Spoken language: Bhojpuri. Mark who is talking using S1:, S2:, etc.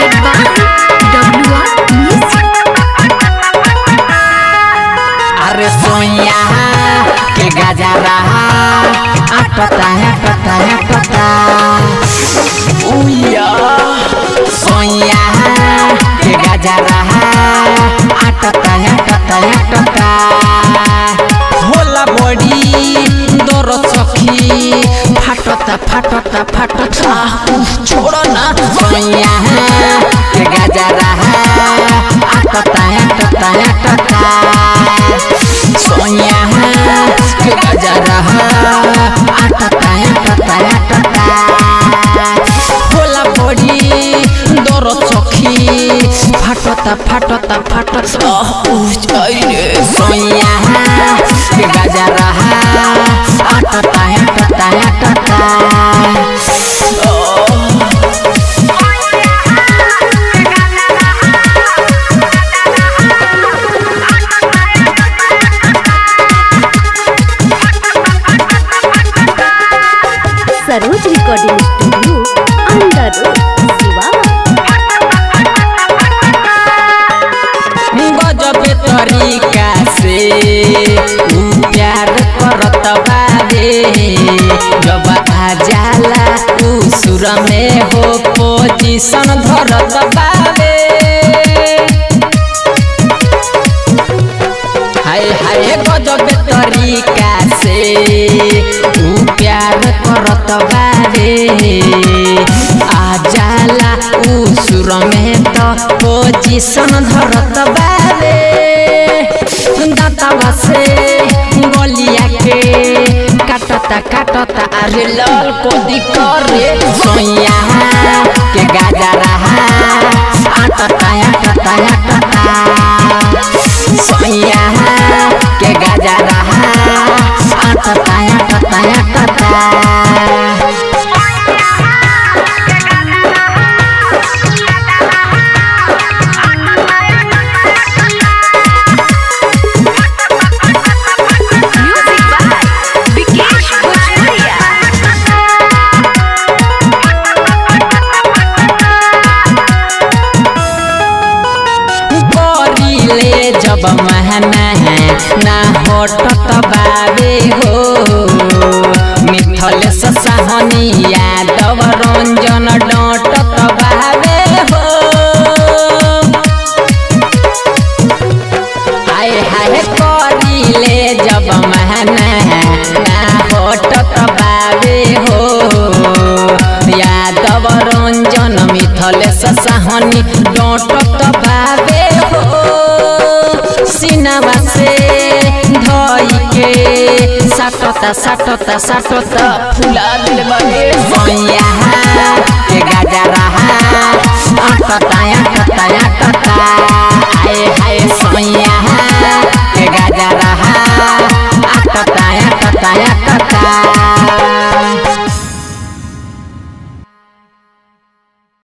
S1: presented by WR Music.
S2: अरे सोया के गजरा अटता अटता अटता उया सोया के गजरा अटता अटता अटता होला बड़ी दर सखी फाटता फाटता फाटता उफ, छोड़ो ना सोया के गजरा अटता अटता अटता सोया के गजरा अटता अटता अटता होला बड़ी दर सखी फाटता फाटता फाटता उह, अरे सोया के गजरा अटता अटता अटता
S1: Saroj recording studio under Siwan
S2: गजबे तरीका से ऊ प्यार करत बारे जब आ जाला ऊ सुर में हो पोजीशन धरत बारे हाय हाय गजबे तरीका से ऊ प्यार करत बारे आ जाला ऊ सुर में तो पोजीशन धरत बारे दांतवा से गलिया के काटता काटता अरे लाल को दिकरे सोया के गाजरा आटता आटता आटता सोया के गजरा आटता आटता आटता
S1: म्यूजिक बाय विकेश भोजपुरिया
S2: करिले जब महना ना हटत बाबे हो मिथल सहनी यादव रंजन डटत बाबे हो हाय हाय करिले जब महना ना हटत बाबे हो यादव रंजन मिथल सहनी डटत बाबे हो सिनवा से धई के साटता साटता साटता फुला दिल बने सोया के गजरा अटता अटता अटता